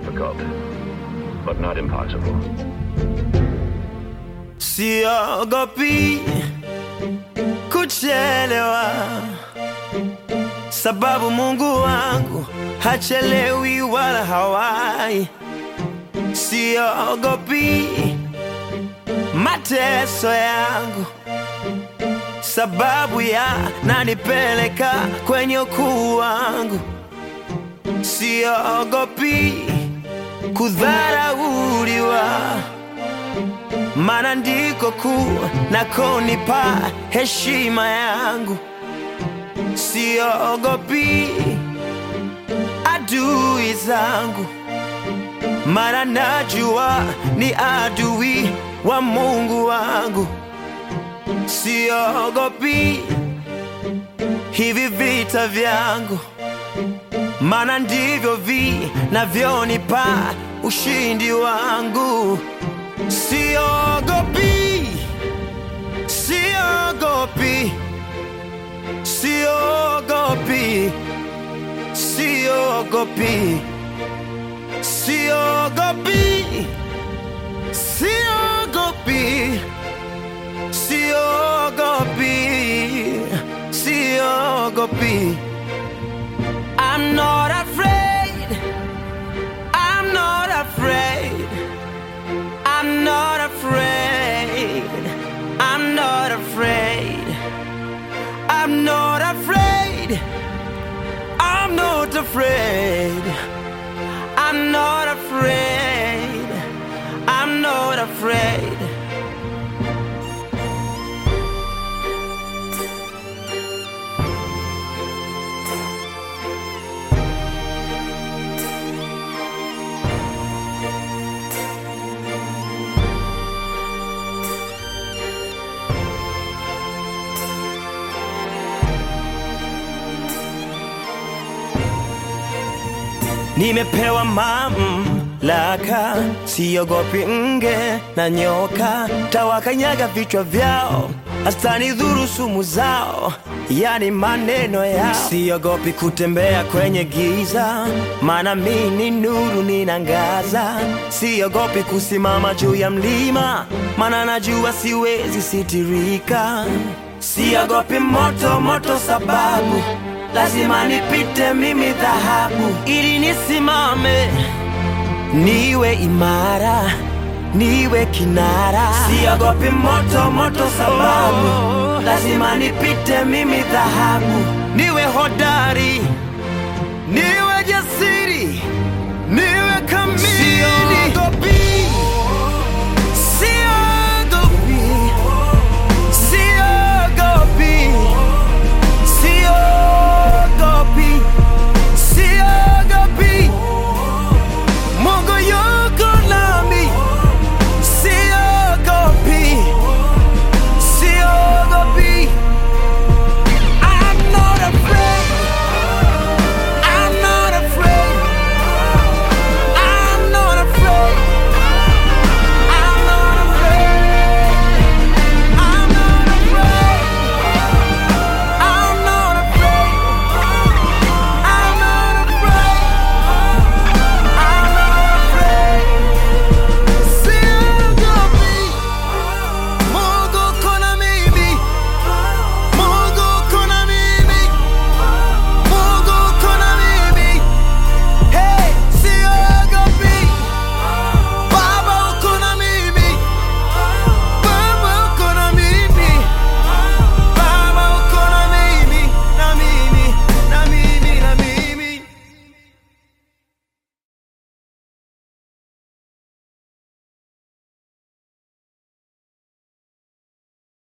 difficult, but not impossible. Siogopi kuchelewa, sababu Mungu wangu hachelewi wala hawai. Siogopi mateso yangu, sababu yananipeleka kwenye ukuu wangu. Siogopi kudharauliwa maana ndiko kuu nakonipa heshima yangu. Siogopi adui zangu, maana najua ni adui wa Mungu wangu. Siogopi hivi vita vyangu, maana ndivyo vinavyonipa ushindi wangu. Siogopi, siogopi, siogopi, siogopi, siogopi, siogopi, siogopi, siogopi. I'm not afraid. I'm not afraid. I'm not afraid. I'm not afraid. I'm not afraid. I'm not afraid. I'm not afraid. I'm not afraid. Nimepewa mamlaka, siogopi nge na nyoka, tawakanyaga vichwa vyao, hazitanidhuru sumu zao, yani maneno yao. Siogopi kutembea kwenye giza, maana mi ni nuru ninangaza. Siogopi kusimama juu ya mlima, maana najua siwezi sitirika. Siogopi moto moto, sababu lazima nipite mimi dhahabu ili nisimame, niwe imara, niwe kinara. Siogopi moto moto, sababu lazima nipite mimi dhahabu, niwe hodari, niwe